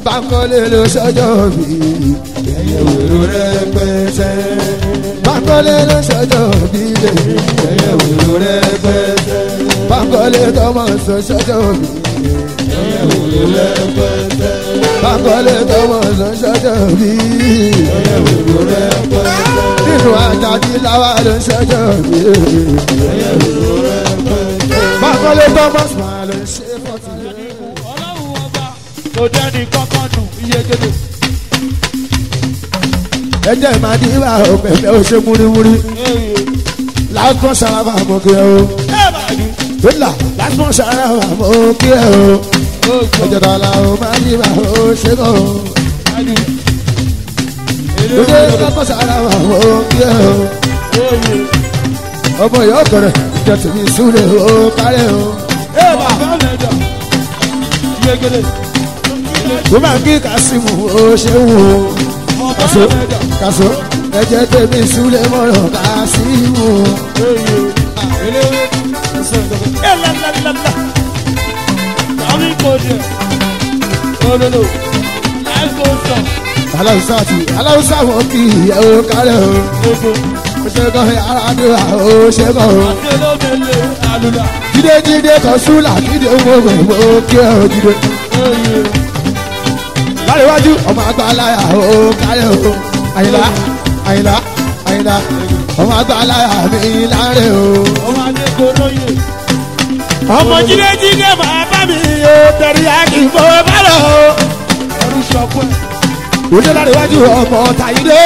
Bánkọ́lé ló ṣọjọ́ bí ẹyẹ wèrò rẹpẹtẹ. Bánkọ́lé ló ṣọjọ́ bí ẹyẹ wèrò rẹpẹtẹ. Bánkọ́lé tọmọ sọ ṣọjọ́ bí ẹyẹ wèrò rẹpẹtẹ. Bánkọ́lé tọmọ sọ ṣọjọ́ bí ẹyẹ wèrò rẹpẹtẹ. Nínú àjàdí láwa ló ṣọjọ́ bí ẹyẹ wèrò rẹpẹtẹ. Bánkọ́lé tọmọ sọ ló ṣe fọ́tì. ọlọ́run ọba kò dẹ́ni kankan nù iye gèdè. ẹjẹ máa di ibà òpèpè ó ṣe múrimúri lásán ṣàràfà mọ kí ẹ o wíńdà lásán ṣàràfà mọ kí ẹ o ọjọba la o máa di ibà ó ṣe kọ o lóde lásán ṣàràfà mọ kí ẹ o ọmọ yóò kọrẹ ìjọ tèmi súlẹ o kárẹ o wọ́n máa kí kásímù ó ṣe wò ó kàṣó kàṣó ẹjẹ tèmi súlẹ mọ́rọ̀ kásímù. aláwùsá ti aláwùsá wọn kì í yẹ ó kárẹ o ó ṣe kọ́ aráàdúrà ó ṣe kọ́ o. jíde jíde kan súlà jíde owó gbogbo kí ẹ ò jíde. láríwájú ọmọ àgbà aláya ó kárẹ o àyìnlá àyìnlá àyìnlá ọmọ àgbà aláya mi láre o. ọmọ jíde jíde máa bá mi yé tẹ̀rí àkì mo bá lọ. ẹrú sọpẹ́ òde láríwájú ọmọ tàyídé.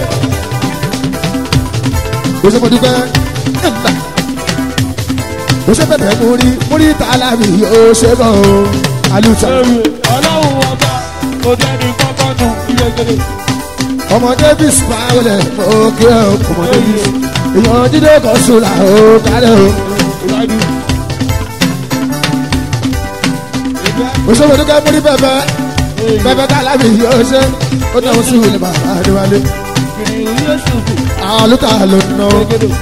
ó ṣe mo dúpẹ́ ẹ̀ńdà. ó ṣe bẹ̀bẹ̀ múrí múrí tààlà mi yóò ṣe kọ́ o. alùsà ewé ọlọ́run ọba kò dẹ́ni kankan nù iye gèdè. ọmọ davis pàwọlẹ̀ òkè ọmọ davis èèyàn jíde kan sùlà ó kálẹ̀ o. ó ṣe mo dúpẹ́ múrí bẹ̀bẹ̀ bẹ̀bẹ̀ tààlà mi yóò ṣe ó náà sí ìwé bàbá adéwálé. àwọn olùkà ló ń ná o.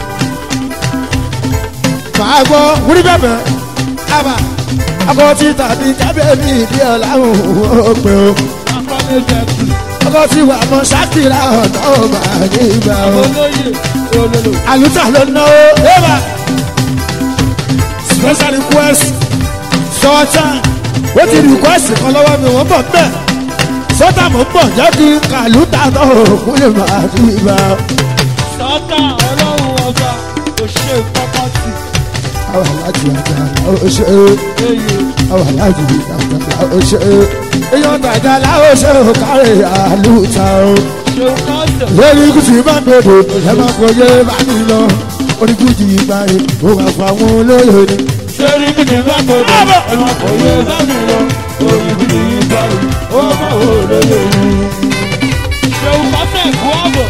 màá gbọ́ múrí bẹ̀bẹ̀ ábà akọ títà ní kábẹ́ẹ̀mí ìdí ọ̀làhùn ó pé o. ọkọ tí wà mọ ṣákìrà ọ̀nà ọba ní ìgbà o. àlùtà ló ná o. ébà special request sọ́ọ̀tà ó ti request kan lọ́wọ́ mi wọ́n bọ̀ bẹ́ẹ̀ sọ́tà mò ń bọ̀ jẹ́ kí kàlùtà náà kú lè máa ní ìgbà o. sọ́tà ọlọ́run ọba kò ṣe kankan sí. àwọn aláàjì àjà ó ṣe é àwọn aláàjì àjà ó ṣe é èèyàn tàjà láwọn ṣe ó kárẹ̀ àlùtà o. ṣe kọ́ńtẹ̀. lórí kùtì bá gbèdò ẹ má kọjá bá mi lọ orí kùtì ìgbà yìí ó wà fún àwọn olóyè ni. sẹ́rí kìdí bá gbọdọ̀ ẹ̀rọ kò yẹ sábì lọ orí kìdí bá rí ó má wò lóye rí. ṣeun kọ́tẹ̀ kú àbọ̀.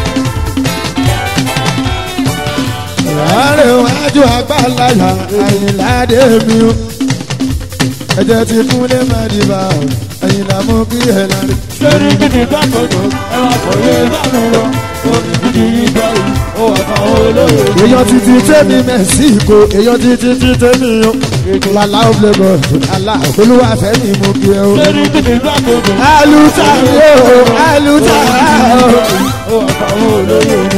àárẹ̀ wájú agbálayà àyìnláde mi o ẹ̀jẹ̀ ti kúnlé mẹ́rìnbá àyìnlá mú kí ẹ̀ lárí. sẹ́rí kìdí bá gbọdọ̀ ẹ̀rọ kò yẹ sábì lọ orí kìdí bá rí ó wà fún àwọn olóye rí. èèyàn títí tẹ́mi mẹ́síkò èèyàn títí tí tẹ́mi o lálá ó lẹ́gọ̀ àlá olúwa fẹ́mi mú kí ẹ o. sẹ́rí kìdí bá gbọdọ̀ àlùtà mi o àlùtà o. ó wà fún àwọn olóye rí.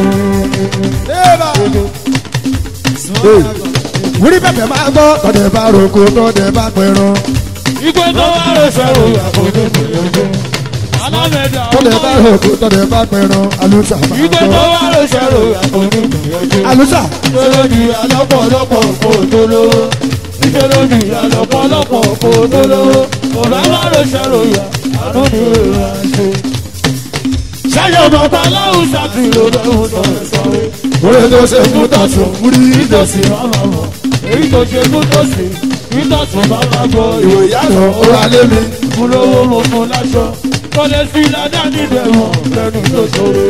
wúrí bẹ̀bẹ̀ máa gbọ́ tọ́dẹ̀ bá roko tọ́dẹ̀ bá pẹ̀rọ ìgbẹ́ tó wà ló sọ̀rọ̀ àkójọ ìgbìyànjú. alámẹ̀dá tọ́dẹ̀ bá roko tọ́dẹ̀ bá pẹ̀rọ àlùtà máa ìgbẹ́ tó gbọ́. wà ló sọ̀rọ̀ àkójọ ìgbìyànjú. àlùtà Ìjọlódì alọ́pọ̀lọpọ̀ kò tó lówó. Ìjọlódì alọ́pọ̀lọpọ̀ kò tó lówó. Ọ̀rọ̀ máa ló ṣàròyà, àánú ni èrò àṣẹ. Ṣáyọ̀ bàbá aláwùsá ti lò lọ́wọ́ tó ń sọ̀rọ̀. orí tó ṣe fún tọ̀sùn wúrí Ìtòsí máma mọ̀, èyí tó ṣe kú tòsí. Ìtòsí máma gbọ́ ìwò ìyá lọ ó wà lé mi. Fún lówó mo fún láṣọ. Kọ́lé sí ládá nídẹ̀ẹ́wọ̀n lẹ́nu tó sọ̀rọ̀.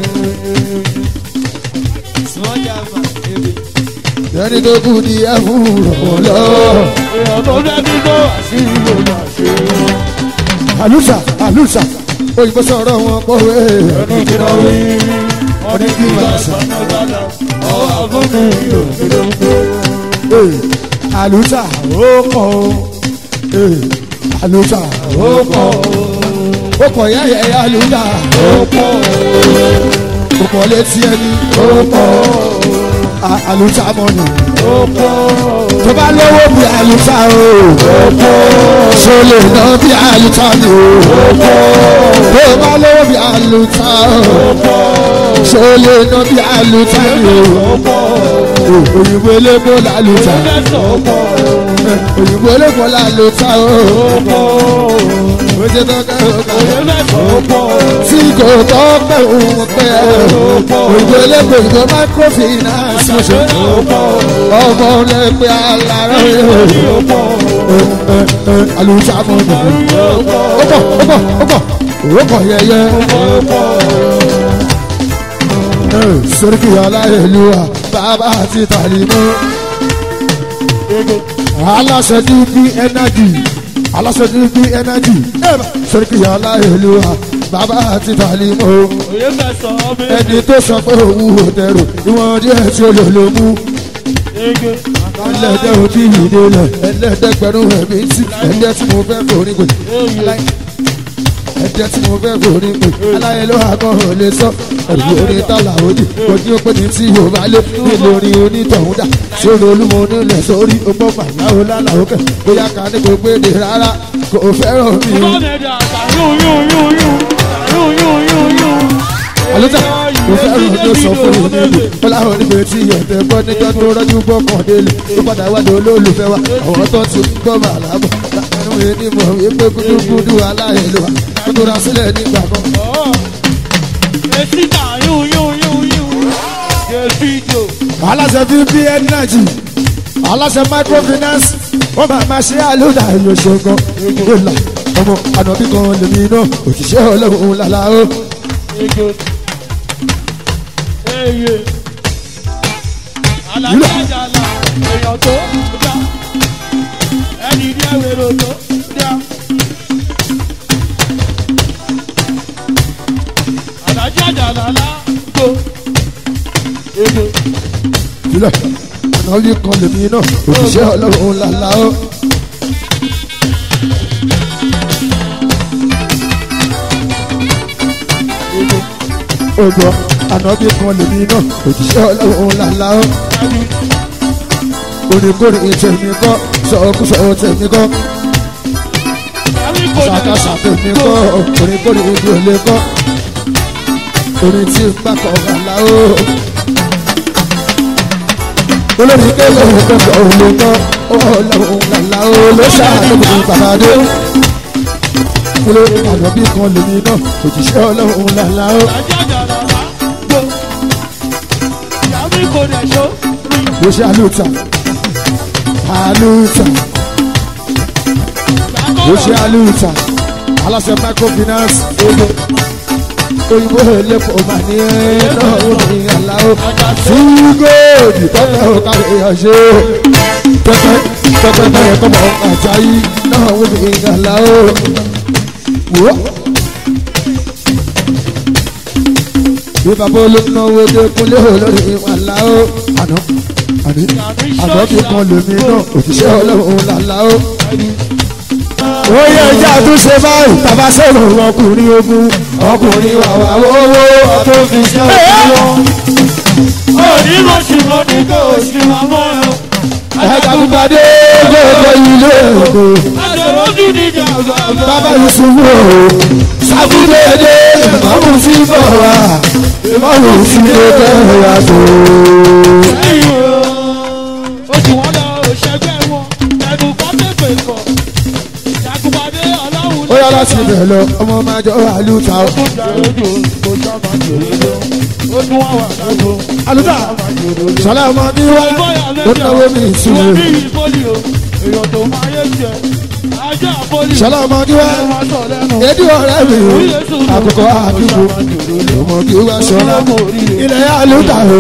ẹni tó kù ní ẹ̀fún rọ̀ lọ. Èèyàn tó dẹ́bí tó àṣírí ló máa ṣe wọ́n. àlùsà àlùsà òyìnbó sọ̀rọ̀ wọn pọ̀wé. ẹnu kí lọ rí wọn ní kí máa ṣàtàgbàdà ọwọ́ àbúrò yìí ò kí ló ń gbé. Ee, àlùsà ó kọ̀ ó. Ee, àlùsà ó kọ̀ ó. ó kọ̀ yá yẹ yá lùdà ó pọ̀ ó kọ̀ létí ẹni ó pọ̀ àlùtà mọ̀nà ó pọ̀ tó bá lówó bí àlùtà o ó pọ̀ ṣe lè ná bí àlùtà ni o ó pọ̀ tó bá lówó bí àlùtà o ṣe lè ná bí àlùtà ni o ó pọ̀ òyìnbó elépo làlùtà mẹ́sàn ó pọ̀ òyìnbó elépo làlùtà o ó pọ̀ ó ṣe tọ́ka ọ̀ka mẹ́sàn ó pọ̀ tí kò tọ́ pẹ́ òun pẹ́ òyìnbó elépo ìgbó microfinance ṣe ó pọ̀ ọmọ lẹ́pẹ́ alára ó pọ̀ àlùtà mọ̀nà ó pọ̀ ó pọ̀ ó pọ̀ ó pọ̀ ó pọ̀ yẹyẹ. ó pọ̀ sóríkì aláìlúwa bàbá àti tàlímọ́ aláṣẹ dúdú ẹnájì aláṣẹ dúdú ẹnájì sóríkì aláìlúwa bàbá àti tàlímọ́ òye mẹ́sàn ó mi ẹni tó sọ pé òun ò tẹrù ìwọ̀n díẹ̀ tí ó lò ló mú ege ẹlẹ́dẹ̀ ò tí ì délẹ̀ ẹlẹ́dẹ̀gbẹ̀rún ẹ̀mí tí ẹ̀jẹ̀ tí mo fẹ́ forí pè ẹ̀jẹ̀ tí mo fẹ́ forí pè aláìlúwa kan ò lè sọ ẹ̀rù orin tálà òdì ojú ó pé ní tí yóò bá lé nílò orin onítọ̀hún dà sórí olúmọ onílẹ̀ sórí ọgbọ́n bàláwo lálàó kẹ̀ bóyá ká ní kò gbéde rárá kò fẹ́ràn mi o. àlùtà kò fẹ́ràn tó sọ fún mi níbi bọ́láwo níbi tí ọ̀tẹ̀ gbọ́ níjọ́ tó rọ́jú gbọ́ kàn délé tó padà wá dé olólùfẹ́ wa àwọn tó ti gbọ́ màlábọ̀ láàánú ẹni mọ̀ wípé gúdúgúdú aláìlúwa tó tó ra sílẹ̀ nígbà kan. aláṣẹ fífi ẹnìnàjì aláṣẹ microfinance wọn máa ma ṣe àlùdà ìyọ̀ṣọ̀gan ìgbòlà ọmọ ànàbí kan lèmi náà òṣìṣẹ́ ọlọ́run lálá o. ìlọ ànàbí kan lèmi náà òṣìṣẹ́ ọlọ́run lálá o. odò ànàbí kan lèmi náà òṣìṣẹ́ ọlọ́run lálá o. oníkórè tèmi kọ́ sọ̀kúsọ̀ tèmi kọ́ ṣàkàṣà tèmi kọ́ oníkórè ibi ò lè kọ́ orin tí ń bá kọ̀ ọ̀gá o. olórí kéwì òkèkè òun kọ́ ọlọ́run lálá o ló ṣàlùkù bàbá dé. olórí ànàbí kan lèmi náà òṣìṣẹ́ ọlọ́run lálá o. ló ṣe àlùtà àlùtà ló ṣe àlùtà aláṣẹ microfinance ego òyìnbó ẹlẹ́pọ̀ mà ní ẹ̀ẹ́dọ̀ òní àláwọ̀ tí góòdì tọ́pẹ́ òkàlẹ̀ ìyànṣẹ́ pẹ́pẹ́ pẹ́pẹ́ bẹ́ẹ̀ kọ́mọ àjáyí náà òní àláwọ̀ wọ́. bí bàbá olóńgbò dé kúnlé olórí àláwọ̀ àná àní àná bí kan lèmi náà òṣìṣẹ́ ọlọ́run làláwọ̀ ó yẹ ẹjẹ àtúnṣe báyìí tàbá sọ̀rọ̀ ọkùnrin ogun ọkùnrin wàwà owó tó fi ṣe ẹja pípadé gbogbo ilé ògo bàbá yusufu o sàbúdéédé ìmọ̀mù sí bọ̀ wá ìmọ̀mù sí kékeré yàtọ̀. ó yára sí ibẹ̀ lọ ọmọ máa jọ àlùtà o. àlùtà sọlá ọmọ bí wá ó náwó mi ìṣúná. sọlá ọmọ bí wá èdè ọ̀rẹ́ mi o àkókò àdúgbò ọmọ bí wá sọlá ilẹ̀ àlùtà o.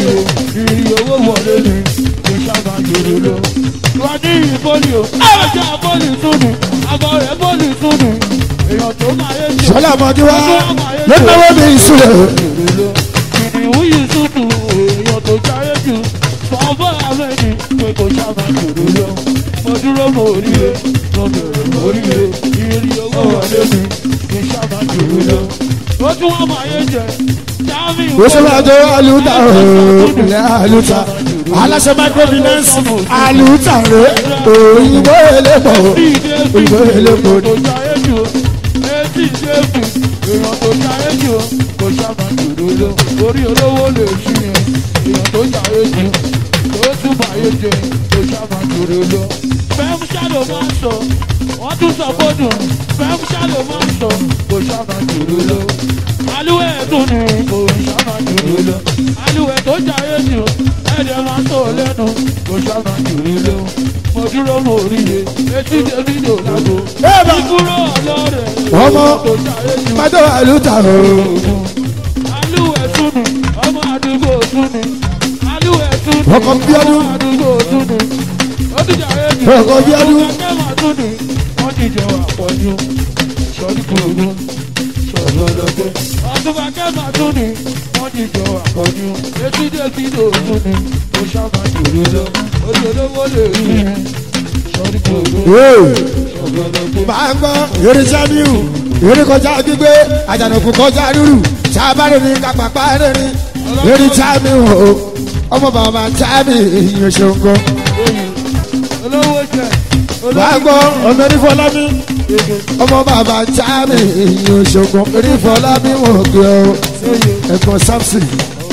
wọ́n ní ìbólì o ajá bólì tún ni àgọ́ rẹ̀ bólì tún ni èèyàn tó máa yé jẹ. sọlá ọmọ bí wá ló náwó mi ìṣúná. kìnìún yìí tútù èèyàn tó jáyé jù fọ́nfọ́ àmẹ́ni pé kò sábà jòrò lọ. mo dúró mo ríre mo bẹ̀rẹ̀ mo ríre ìrírí owó wọlé mi kì í sábà jòrò lọ. ó tún wọ́n máa yé jẹ jáàmì ó ṣe máa jọ àlùtà ilẹ̀ àlùtà aláṣẹ microfinance àlùtà rẹ òyìnbó elépo òyìnbó elépo kò jáyé jù ó etí ṣéèkù èèyàn tó jáyé jù ó kò sábà jòrò lọ. orí olówó lè ṣí yẹn èèyàn tó jáyé jù tó tún báyé jẹ kò sábà jòrò lọ. fẹ́ẹ́ ṣàlò máa ń sọ wọ́n tún sọ fọ́dún fẹ́ẹ́ ṣàlò máa ń sọ kò sábà jòrò lọ. alúwẹ̀ tún ni kò sábà jòrò lọ. alúwẹ̀ tó jáyé jù ẹ̀jẹ̀ máa ń sọ lẹ́nu kò sábà jòrò lọ. mo dúró mo rí i etí davido lágbo. Eba! ìkúrò ọlọ́rẹ̀ Ọmọ. tó jáyé jù májọ àlùtà alúwẹ̀ tún ni ọmọ àdúgbò tún ni alúwẹ̀ tún ni Ọkọ Bíọ́dún. ọmọ àdúgbò tún ni ó ti jà é jù Ọkọ Bíọ́dún. ọmọ kẹ́mà tún ni wọ́n ti jẹ wà pọ̀jù sọ́ọ́dí kúrògbó sọ̀rọ̀ lọ́gbẹ́ ọdúnbà kẹ́mà tún ni wọ́n ti jẹ wà pọ̀jù etí dé kí ló tún ni ó sábà jòrò lọ ojú olówó lè rí i sọ́ọ́dí kúrògbó sọ̀rọ̀ lọ́gbẹ́. máa ń gbọ́ eré jamiu eré kọjá gbígbé àjànàkú kọjá rúrù sábàrò ní kápápá rẹ̀rìn eré jamiu o ọmọ bàbá jami ìyẹn ṣòǹgọ. olówó jẹ máa ń gbọ́ ọmọ erífọlámi ọmọ bàbá jami ìyẹn ṣòǹgọ erífọlámi wọn gbé ọ ẹ̀gbọ́n samson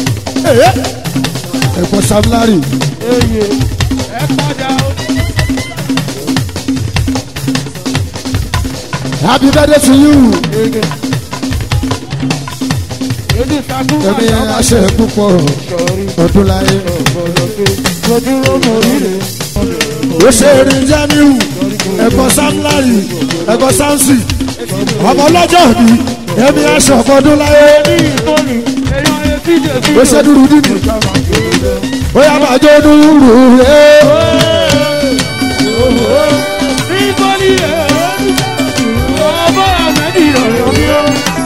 ẹ̀gbọ́n samlari eye ẹ padà ó. happy birthday to you Èdè takú ẹ̀mí àṣẹ púpọ̀ sọ̀rí ọdún láyé. ọ̀pọ̀lọpọ̀ lójúrò mọ̀ rírè. ó ṣe erin jamiu ẹ̀gbọ́n samlari ẹ̀gbọ́n samson ọmọ ọlọ́jọ́ bí ẹ̀mí aṣọ ọ̀fọdún láyé Ní ìtọ́ni, èèyàn etí jẹ̀ sí ó ṣe dúró dídì ó yà máa jó dúró ẹ̀ Ní ìtọ́ni ẹ̀ ọmọ àmẹ́dì ọ̀yọ́ mi ó.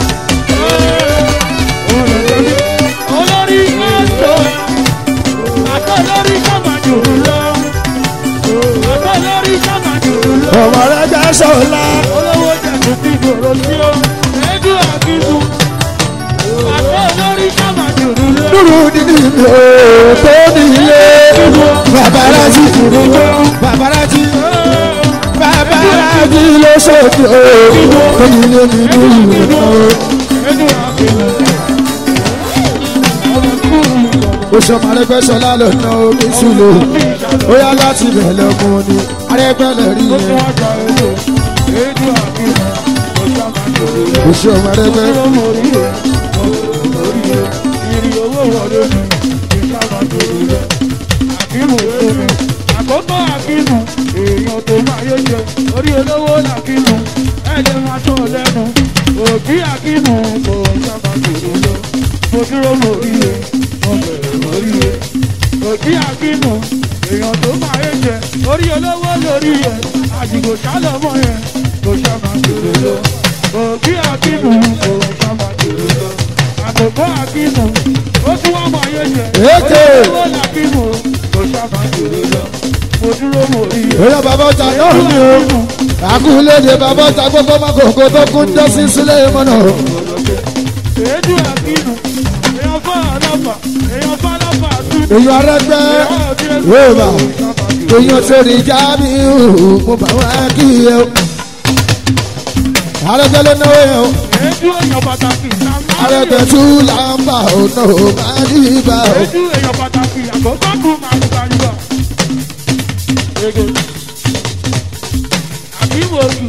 Olórí ọ̀tọ̀, àtọ̀ lórí sàmàjò lọ. Àtọ̀ lórí sàmàjò lọ. ọmọ rẹ jẹ́ sọ̀la olówó jẹ̀kú ti gbòòrò sí ó ẹjú àkíkú àtọ́ olórí sábàjòrò lé dúró dídì mi ò tó nílé babalájí babalájí babalájí ló ṣòkè ó tó nílé mi dúró ẹjú àkíkú ọmọ kúrú ó ṣọmọ arẹgbẹsọlá lọnà omi sùlọ ó yá láti bẹ̀rẹ̀ ọmọ ni arẹgbẹlẹ rí ó tún yẹn wá gba ẹjọ́ ẹjú àkíkú ọ̀sábàjòrò lé ó ṣe ọmọ arẹgbẹ ọmọ orí rẹ̀ ọmọ orí rẹ̀ ìrì owó wọlé ní ìsábàjòrò lé àkíkú omi àkókò àkíkú èèyàn tó máa yé jẹ orí olówó làkíkú ẹ̀jẹ̀ máa tọ̀ lẹ́nu òbí àkíkú kò sábàjòrò lé mo dúró mo rí rẹ̀ mo bẹ̀rẹ̀ mo rí rẹ̀ òbí àkíkú èèyàn tó máa yé jẹ orí olówó lórí rẹ̀ àdìgbò sálọmọ yẹn kò sábàjòrò lé òbí àkíkú kò sábàjòrò lé àkókò àkíkú ó tún wá máa yé jẹ Èké. orí olówó làkíkú kò sábàjòrò lé mo dúró mo rí rẹ̀ ó yá bàbá ọjà náà ni o àkúlédè bàbá ọjà gbogbo mákòókò tó kún jẹ́ sí sílẹ̀ mọ́nà èédú àkínú èèyàn fọ́ àlọ́fà èèyàn fọ́ àlọ́fà tún èyí arẹgbẹ wéèbà èyàn sórí jábí mo bá wá kí ẹ o arẹgbẹ ló náwó yẹn o èédú èèyàn pàtàkì arẹgbẹ tún làǹbà ò náà ó máa ní ibà o. èédú èèyàn pàtàkì àkókò kù máa ń gbàlúgbà. àbíwò òkú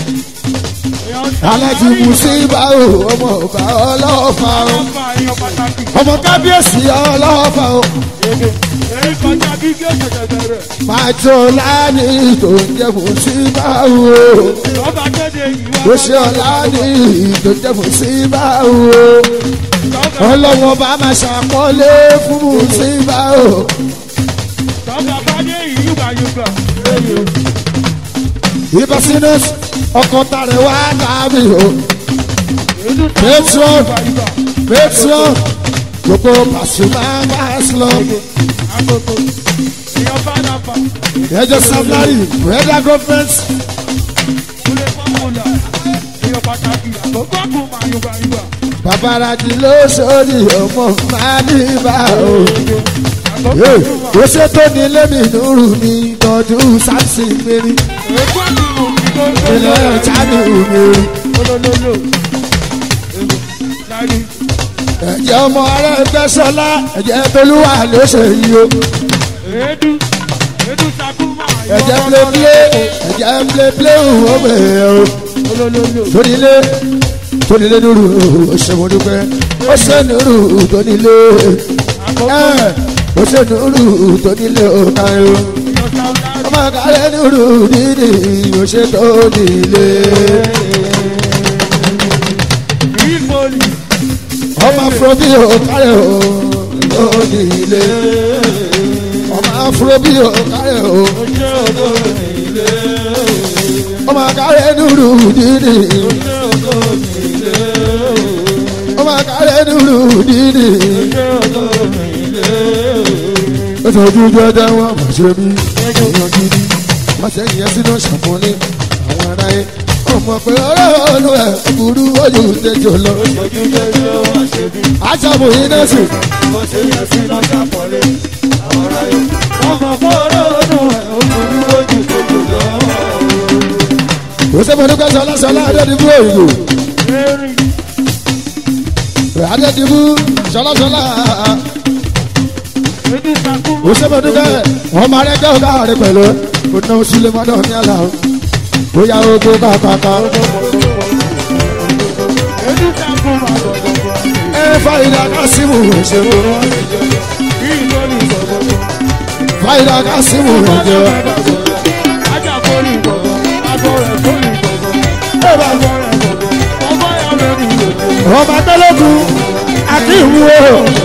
alájí mùsíbà o ọmọ ọba ọlọ́fà o àlọ́fà èèyàn pàtàkì ọmọ kábíyèsí ọlọ́fà o èyí kọjá gígé ṣẹ̀ṣẹ̀ rẹ̀ máa tó láàánú tó ń jẹ mùsíbà o lọ́ba kéde ìwà ó ṣe ọ̀làánú tó ń jẹ mùsíbà o ọlọ́wọ́n bá máa ṣàpọ́nlé fún mùsíbà o lọ́ba bá dé ìyúgbà yúgbà. ibà sínú ọkọ̀ tàrẹ̀ wá dàbí o èédú Petro. ìgbà pétrọ gbogbo pàṣípà máa ń lọ àkókò èèyàn bá dàpà. ẹjọ samlari federal government Kúlẹ̀ fọ́mùlà, èèyàn pàtàkì, àkókò kù máa yọ babaláji ló sórí ọmọ màdìbà o. ó ṣe tó ní lẹ́mí nùrù ní tọ́jú sáàsì mẹ́rin ilé ọjà ní òmìnirí. ẹ̀jẹ̀ ọmọ ará ẹgbẹ́ sọlá ẹ̀jẹ̀ tolúwa ló ṣe yí o. ẹ̀jẹ̀ pléplé ẹ̀jẹ̀ pléplé òun bẹ̀rẹ̀ o. tónílé tónílé nùrù ó ṣe mo dúpẹ́ ó ṣe nùrù tónílé ó ṣe nùrù tónílé ó káyọ̀ ọmọ kárẹ́ nùrù dídì ó ṣe tónílé. ọmọ afrobi ò kárẹ̀ o tónílé ọmọ afrobi ò kárẹ̀ o ọmọ kárẹ́ nùrù dídì ọmọ kárẹ́ nùrù dídì ó sọ ojú jọjọ wọn mọ̀ ṣe mí èèyàn gidi wọ́n ṣe yẹn sínú ṣàfùnní àwọn ará yẹn ọmọ pé ọ̀rọ̀ ọ̀nù ẹ̀ burú ojú tẹjọ lọ. aṣàbò yìí náà sì. kò sẹ́fọ̀n nípa sọlá sọlá adédìbò òyìnbó adédìbò sọlá sọlá kò sẹ́fọ̀n nípa ọmọ rẹ̀ jẹ́ ọ̀gá rẹ̀ pẹ̀lú ọ̀nà sulemọ́dọ̀ ní àlà bóyá ogun kàkàkà. ẹ fàyìlà kásìmù ìṣèlú fàyìlà kásìmù ìṣèlú. ọmọ tẹlẹkùn àti ìwúwo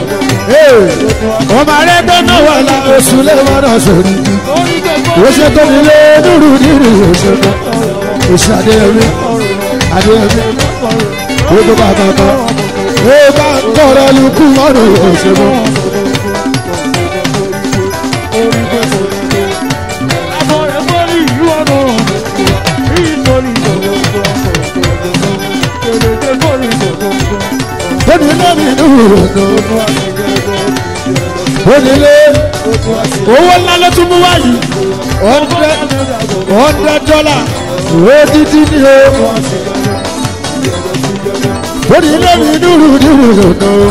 ọmọ arẹgbẹ náà wà lá oṣù lẹ́wọ̀n sórí oṣù tó nílé dúró nínú oṣù tó oṣù adéyẹmí adéyẹmí gbogbo bàbá kan ó bá tọrọ lukú mọ́rùn oṣù tó. onílé mi dúró onílé owó ńlá ló tún mú wáyé hundred dollar odidi ni o onílé mi dúró dúró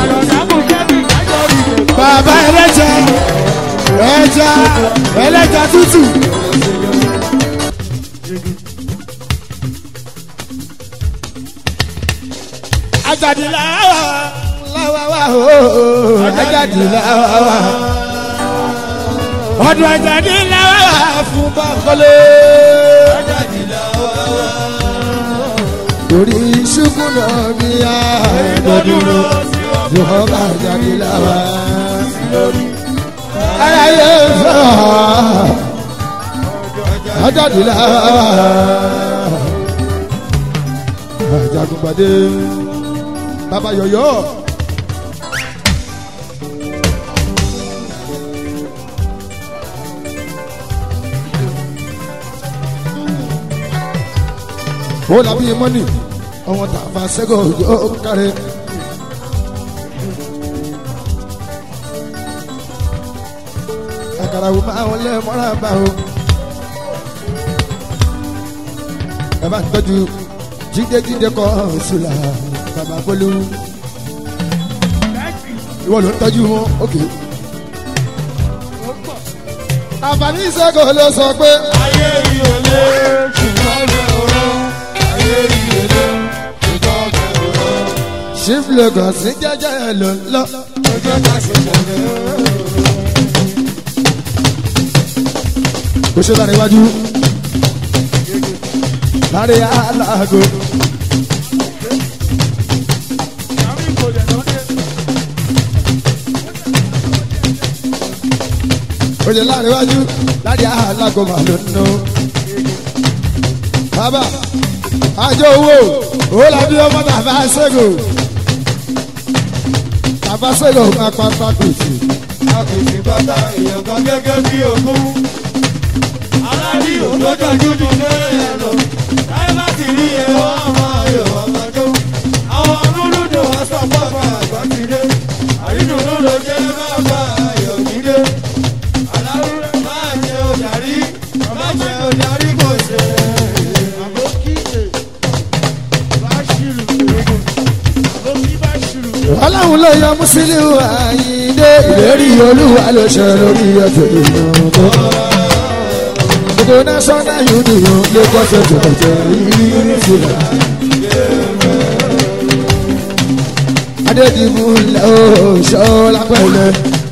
bàbá ẹlẹ́jà ẹja ẹlẹ́jà tútù. ajadi lawa lawa wa o ajadi lawa wa ọdún ajadi lawa wa fún bankole. ajadi lawa wa torí ṣubú náà bí a ẹ̀ẹ́dọ́dúró tí wọ́n bá ajadi lawa. ara yẹ fẹ́ ajadi lawa wa ajagunpade baba yọyọ. ó làbí mọ́nì ọmọ tàfà sẹ́gọ̀ yóò kárẹ̀. àkàrà wò máa wọlé mọ́ra bá o. ẹ bá ń tọ́jú jíde-jíde kọ́ ṣùlà bàbá pẹ̀lú ìwọ ló ń tọ́jú wọn òkè. àǹfààní ìṣègùn ló sọ pé. ayé yìí ò lé ṣùgbọ́n mi ò rọ ayé yìí ò lé ṣùgbọ́n mi ò rọ. chief lagos ní jẹjẹ ẹ ló ń lọ. ọjọ́ ká ṣe tẹ̀lé. kò ṣe lára iwájú. lára aláàgọ. kò ṣe lára iwájú. lára aláàgọ mà ló ń nù. bàbá àjọ owó owó làbí ọmọ tàbá ṣẹ́gun. tàbá ṣẹ́gun máa pa pákòtì. àkùsì bàtà èèyàn kan gẹ́gẹ́ bí ogún. aláàbí òlójó dúdú lórí ẹ̀rọ. láyé láti rí ẹ wọ́n máa yọ̀ ọmọ tó. àwọn olólùdó wọn sọ ọlọ́run ló yọ Musiliu Àyìndé ìlérí olúwa ló ṣe lórí ẹ̀jẹ̀ ìlú gbogbo national union ló kọ́ ṣe jọ̀jọ̀ ìrísí adédìmú ńlẹ̀ ó ṣọ́ọ́lá pẹ̀lẹ́.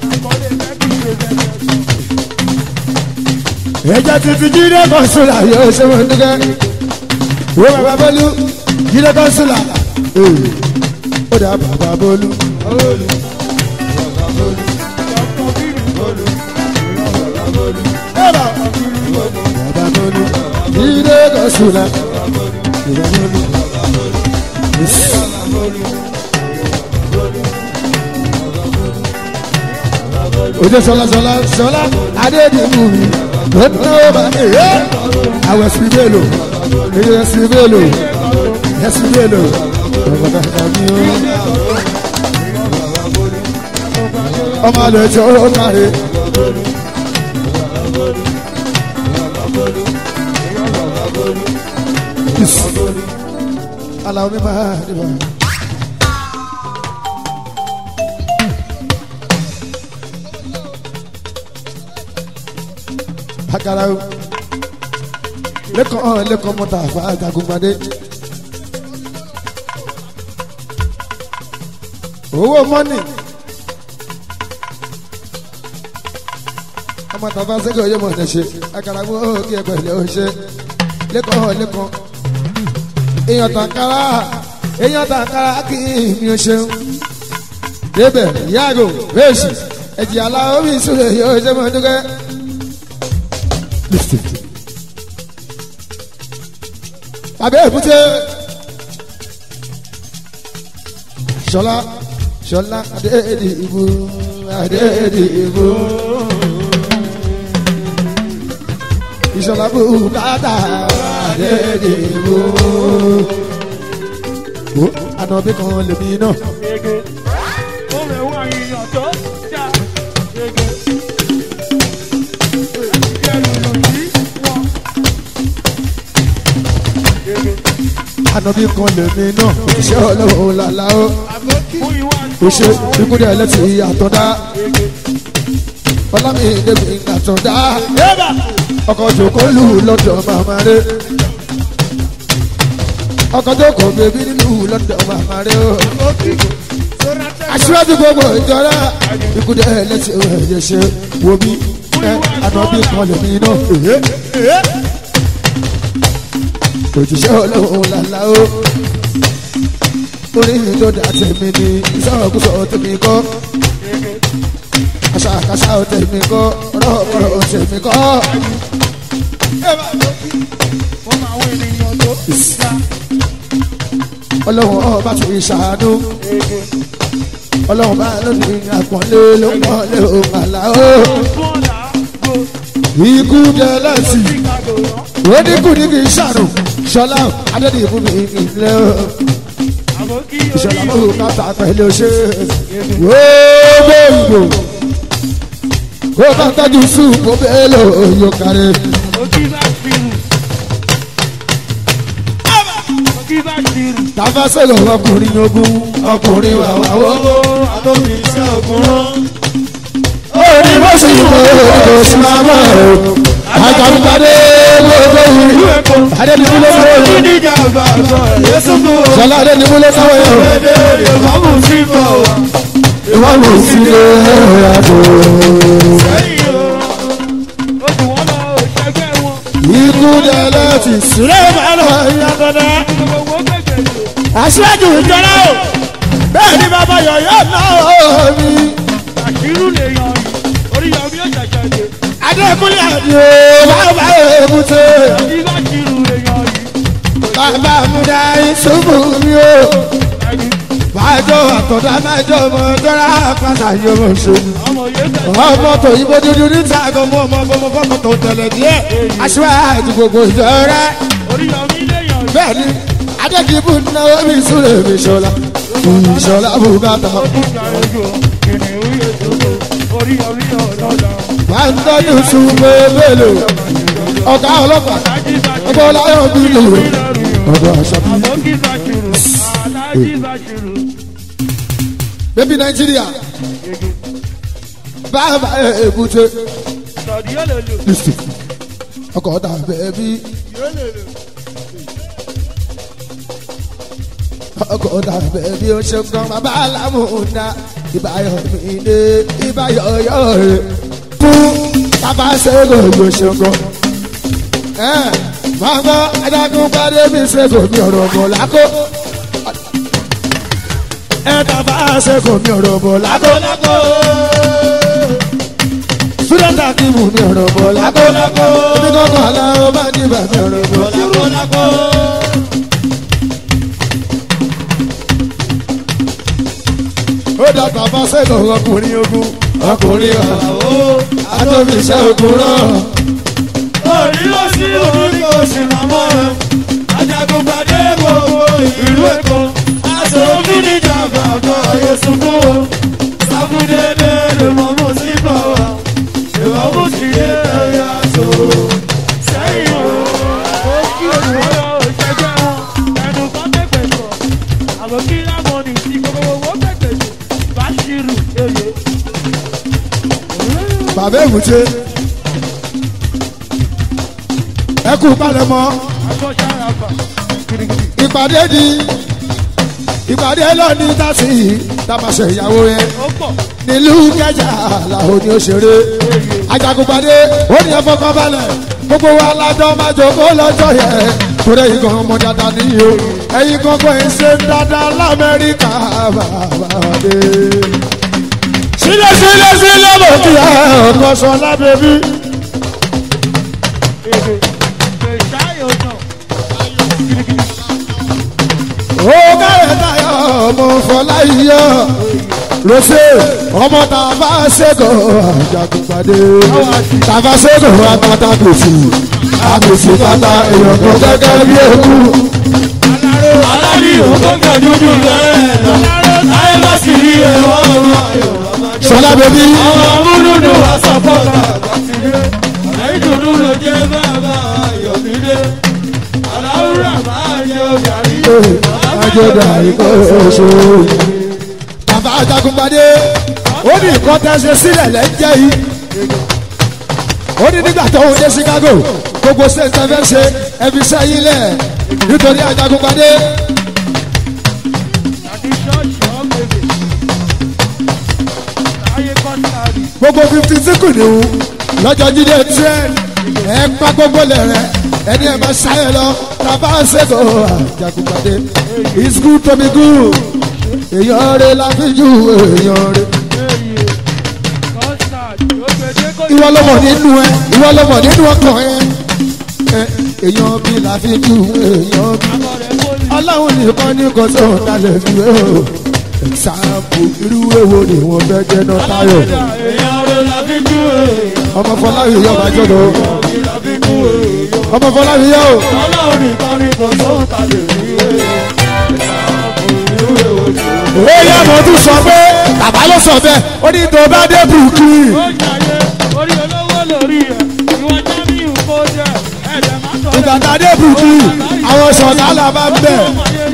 ẹjẹ títí jíde kọsùlà yóò ṣe wọn dúkẹ́ wo bàbá bọ́lú jíde kọsùlà ó dà bàbá bọ́lú. bàbá bọ́lú jíde kọsùlà jíde bọ́lú. ojú sọlá sọlá sọlá adédìmú mi ó ní ó bá mi yé àwọn ẹsìn bẹ́ẹ̀lò èyí ẹsìn bẹ́ẹ̀lò ẹsìn bẹ́ẹ̀lò ọ̀gbọ̀dọ̀ tàbí ó. ọmọ àlọ́ ẹ̀jọ̀ ó kárí. aláwọ̀ mi máa dìbò. agara o lẹkọọ lẹkọọ mọta àfa àjàgùnmadé owó mọ́nì ọmọ tàbá sẹ́kọ̀ yóò mọ̀ ọ́nà ṣe agara mú kí ẹ pẹ̀lẹ́ ó ṣe lẹkọọ lẹkọọ èèyàn tàkàrà èèyàn tàkàrà kì í mi ò ṣeun débẹ̀ yàgò bẹ́ẹ̀sì ẹ̀jẹ̀ aláwọ̀ mi sùn yóò ṣe mọ̀ dúkẹ́. Listen. Abẹ́ èkúté. Ṣọlá Ṣọlá Adéèdè ìbò Adéèdè ìbò. Ìṣọlá bùkátà Adéèdè ìbò. Wo ànàbí kan lèmi náà. Gègé. Ó rẹ̀ wá ìyàn tó já. Gègé. Ìjẹ́ lùlù sí wọn. Gègé. Ànàbí kan lèmi náà. Òṣìṣẹ́ ọlọ́run làlá ó. Fún ìwà Ó ṣe ikúdẹ̀ ẹlẹ́tì àtọ̀dá. Gègé. Ọlámi Dèbí àtọ̀dá. Yébà. ọkọ̀ jòkó lù lọ́dọ̀ màmá rẹ̀ ọkọ̀ jòkó bèbí nílù lọ́dọ̀ màmá rẹ̀ o. aṣíwájú gbogbo ìjọra ikúdẹ ẹlẹ́sìn ẹ̀yẹ ṣe wo bí ẹ ànábì kan lè mí náà. òjíṣẹ́ ọlọ́run làlá o orí mi tó dà tèmi ni ìsọ̀kúsọ tèmi kọ́ àṣàkáṣà tèmi kọ́ ọ̀rọ̀ tèmi kọ́. Wọ́n máa wọ ènìyàn tó já. ọlọ́run ọba tó ìṣàánú Gègé. ọlọ́run bá lónìí àpọ́nlé ló ń pọ́nlé òun àlá o. Fún ọ̀la. Go. ikú jẹ lẹ́sì Chicago rán. ó dínkù ní kì í ṣàrùn ṣọlá adédìbò mi ìlẹ̀ o. Àbókí ìṣọ̀lá orí mọ́wó káta pẹ̀lú ṣe gbogbo ìgbò kó bá tọ́jú súùpù bẹ́ẹ̀ lò yóò kárí. Òkì bá ṣirù. Òkì bá ṣirù. tàbá sọ̀rọ̀ ọkùnrin ogun ọkùnrin wàwáwọ́. Àtòkì iṣẹ́ ògùn rán. orí bó sì mọ èkó sí máa mọ̀ ọ́. àjàmùpadé gbogbo ìlú adédìbò ló sọ yìí. Onídìjà àgbà àgbà Yéṣu fún wa. ṣọlá adédìbò ló sọ yìí. Èdè ìfọ̀mù sí bọ̀ wá. ìwọ́n ló sì lé àjò. Lẹ́yìn o, ó jù wọ́n lọ òṣègbè wọn. ikú dẹ̀lẹ́ ti sílẹ̀ bá lọ ìyàtọ̀dá. Gbogbo gbẹ̀gbẹ̀ aṣíwájú ìjọba o bẹ́ẹ̀ ni bàbá yọ̀yọ́ náà mi. àṣírù lè yan yìí. Orí yan bí ó ṣẹ̀ṣẹ̀ dé. adékúnlé àdìo bàbá èbúté Òkì bá ṣirù lè yan yìí. bàbá múdà ìṣubú mi o. Ẹni bàjọ́ àtọ̀dá májọ́ ọmọ tọ́ra pàṣà yóò mọ̀ ṣe. ọmọ yẹn tẹ̀. ọmọ tó yíbo dúdú níta gan mọ́ ọmọ ọmọ fọ́mọ tó tẹ̀lé díẹ̀. aṣíwájú gbogbo ìjọ rẹ̀ Orí yan bí lè yan yìí. bẹ́ẹ̀ ni adékìbù náwó mi súnlẹ̀ mi ṣọlá ìṣọlá bùkátà. Ó tún jàre jù ọ́. Kìnìún yóò jókòó. Orí yan bí ọ̀dọ́dọ̀. máa ń tọ́jú súnmọ́ bẹ́ẹ̀lò ọ̀gá ọlọ́pàá Alájí bá ṣirù. ọgbọ́n láyọ̀ bí lò ọ̀dọ̀ àṣàbí. Àbókí bá ṣirù. Alájí bá ṣirù. bébí nàìjíríà bàbá èbúté Sọ̀dí yóò lè lò. lùsì ọkọ̀ ọ̀tà bẹ́ẹ̀bí Yóò lè lò. ọkọ̀ ọ̀tà bẹ́ẹ̀bí ó ṣe kan bàbá alámúdá ìbáyọ̀ mi dé ìbáyọ̀ yọ̀ rẹ̀ fún bàbá ṣẹ́gun yóò ṣe kan. ẹ máa gbọ́ adágún pàdé mi ṣẹ́gun mi ọ̀rọ̀ mọ̀ lákò. ẹ bàbá ṣẹ́gun mi ọ̀rọ̀ mọ̀ lákò. Lákòlákò. súdẹ́ntà kí mú mi ọ̀rọ̀ mọ̀ lákò. Lákòlákò. omi kọ́kọ́ aláwọ̀ bá ní bàbá ọ̀rọ̀ mọ̀ lákò. Lákòlákò. ó dá bàbá ṣẹ́gun ọkùnrin ogun ọkùnrin ọ̀hún. Àwọ̀. atọ́bíṣẹ́ ogun náà. Orí ló sí orí kò sí màmá rẹ̀. Ajagunpadé gbogbo ìlú Èkó. Aṣọ omi ní jàmbá àgbà ayé sunkún o. Sáfúdédé lè mọ mú sí bàwá. Ìwà mú sí yé ẹ̀yà tó. Sẹ́yìn o. Ó kí olùwọ́yọ̀ òṣèjẹ́ wọn. Ẹnu kan pẹ̀pẹ̀ sọ. Àbòkí lámọ̀nì tí gbogbo owó pẹ̀pẹ̀ sọ. Báṣírù èyí. bàbá èbúté ẹ kú palẹ̀mọ́ Agbọ́sára bà. Gidigidi. ìpàdé di ìpàdé lọ́ọ̀ni tàṣí tàbàṣẹ ìyàwó yẹn Ó pọ̀. nílùú kẹjà làwọn ní òṣèré ajagunpadé ó ní ẹfọkàn balẹ̀ gbogbo wa lájọ máa jókòó lọ́jọ́ yẹn torí ìkan ọmọ dáadáa nìyí o ẹ̀yin kankan ẹ̀ ń ṣe dáadáa lamẹ́ríkà bàbá dé. sílẹ̀ sílẹ̀ sílẹ̀ mo kí ẹ ọkọ sọ lábẹ́bí. Èdè. Èṣáyò náà. Gidigidi. ó kárẹ̀ táyọ̀ ọmọ fọláyíyọ rose ọmọ tàbá ṣẹ́gun àjàgùnpadé tàbá ṣẹ́gun àtàtà gbèsè àgbèsè tata èèyàn kan gẹ́gẹ́ bí eku. Alárí òkòkè dúdú bẹ́ẹ̀ lọ. Láyé bá sì rí ẹ̀wọ̀n ọ̀rọ̀ ayọ̀. sọlá bẹbí Ọmọ múlùdù wá sọ́pọ̀tà àgbàtìlé. Àlẹ́ ìdùnnú ló jẹ́ bàbá Ayọ̀mídé. Aláwùrà máa jẹ òjàrí. àjọdá ikọ̀ oṣù. tàbá àjàgùnpadé ó ní nǹkan tẹ́ ṣe sílẹ̀ lẹ́jẹ̀ yìí. ó ní nígbà tó ń dé Chicago gbogbo ṣe ń tẹ́fẹ́ ṣe ẹbí sẹ́yìn lẹ̀ nítorí àjàgùnpadé. Àti ṣọ́ọ̀ṣì ọ̀gbẹ̀gbẹ̀. Láyé kọ́sítàrì. gbogbo fifty síkù ni o lọ́jọ́ jíde trend ẹ pa gbogbo lẹ̀rẹ̀ ẹni ẹ máa ṣayẹ lọ tàbá ṣètò àjàgùnpadé it's good to be good èèyàn rẹ la fi ju èèyàn rẹ. Èyí. Kọ́sítàrì. Ògbèdé kò ìwọ ló mọ̀ nínú ẹ ìwọ ló mọ̀ nínú ọkàn ẹ ẹ èèyàn bí la fi ju èèyàn bí. Àbọ̀ rẹ̀ kò ní. ọlọ́run nìkan ní kò tó dalẹ̀ fi wé o ṣàǹpù irú èwo ni wọ́n fẹ́ jẹ́ náà táyọ̀ Èèyàn rẹ̀ la fi jú èèyàn. ọmọ fọláyọ̀ yọ̀ bá jọ̀dọ̀ La fi jú èèyàn. ọmọ fọláyọ̀ yọ̀ o. Ọlọ́run nìkan ni kò tó ta lè rí èèyàn. ó yẹ mo tún sọ pé bàbá ló sọ bẹ́ẹ̀ ó ní tó bá dé Brooklyn Ó jàyé orí olówó lórí ẹ̀. Ìwọ Jamiu kó jẹ́ ẹ̀jẹ̀ má sọ ìgbà tá a dé Brooklyn àwọn sọ̀tà là bá ń bẹ̀.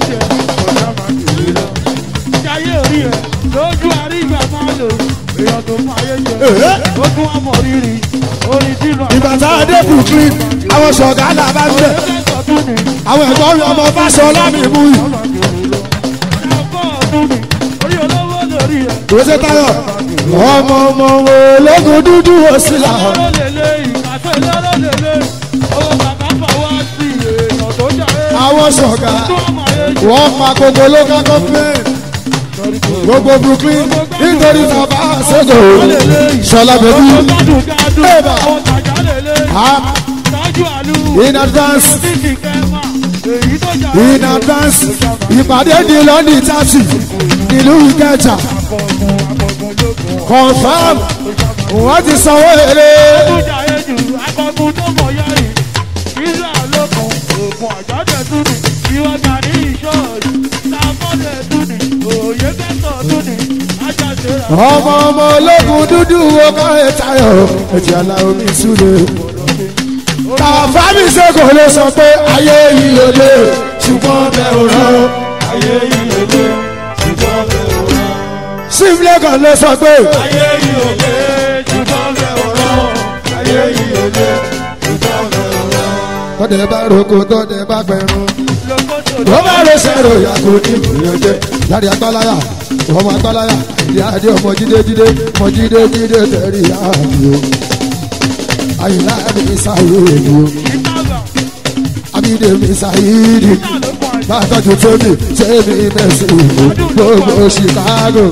Jayé orí ẹ̀ lójú àrígbà máa lò èèyàn tó mú ayé jẹ. Èhé. Ó tún wá mọ̀ rírì orí dínà. ìgbà tá a dé Brooklyn àwọn sọ̀tà là bá ń bẹ̀. Ẹgbẹ́ ọdún ni àwọn ẹ̀gbọ́n mi ọmọ Fáṣọlá mi mú yìí. ọkọ̀ ọdún ni orí olówó lórí ẹ̀. Rose Tayo ọmọ ọmọ ológun dúdú òsìlà Lọ́rọ̀ lélẹ̀ ìkàtọ́ lọ́rọ̀ lélẹ̀ owó bàbá fọwọ́ sí èèyàn tó jàre. àwọn sọ̀gá Tó ọmọ ayé jẹ. wọ́n pa gbogbo local government gbogbo Brooklyn nítorí bàbá àṣẹjọ Ṣọlá bẹbí Gádùn gádùn Eba. àwọn tàjà lélẹ̀. Ah, Tájú àlù. in advance Títí kẹ́mà èyí tó jàre. in advance ìpàdé di lọ́ọ̀nì tààtì nílùú Ìkẹjà Àkọ̀gùn àkọ̀gùn lókun. confam wọ́n ti sanwó èrè Àkọ̀gùn ayé jù àkọ̀gùn tó mọ̀ yá yìí. Ìlà lókun òògùn àjọ́dẹ̀ tún ni. Ìwọ gàrí ìṣọ́ọ̀ṣì. Sàmọ́dẹ̀ tún ni. Òye kẹ́sọ̀ tún ni. Ajáṣe rà. ọmọ ọmọ ológun dúdú wo káyọ̀ Tayo ẹ̀jẹ̀ aláwọ̀ mi súre. Tàfáàmì sẹ́kọ̀ ló sọ pé ayé yìí ò lè ṣùgbọ́n bẹ́ẹ̀ ò rán. Ayé yìí lè ṣùgbọ́n bẹ̀rù rán. chief lagos ló sọ pé ayé yìí ò lé ṣùgbọ́n bẹ́ẹ̀ wọ́n ayé yìí ò lé ṣùgbọ́n bẹ́ẹ̀ wọ́n. tọ́dẹ̀ bá roko tọ́dẹ̀ bá pẹ̀rún. lókòtò tó bá lè ṣèrò yàgò ní ìgbìyànjẹ láti agbáláyà ọmọ agbáláyà ìyá àdé ọmọ jídé jídé ọmọ jídé jídé tẹ̀rí àbí o àyìnlá mi sáyéèdì o abídé mi sáyéèdì bàtọ́jú tóbi tẹ́mi mẹ́sì gbogbo chicago.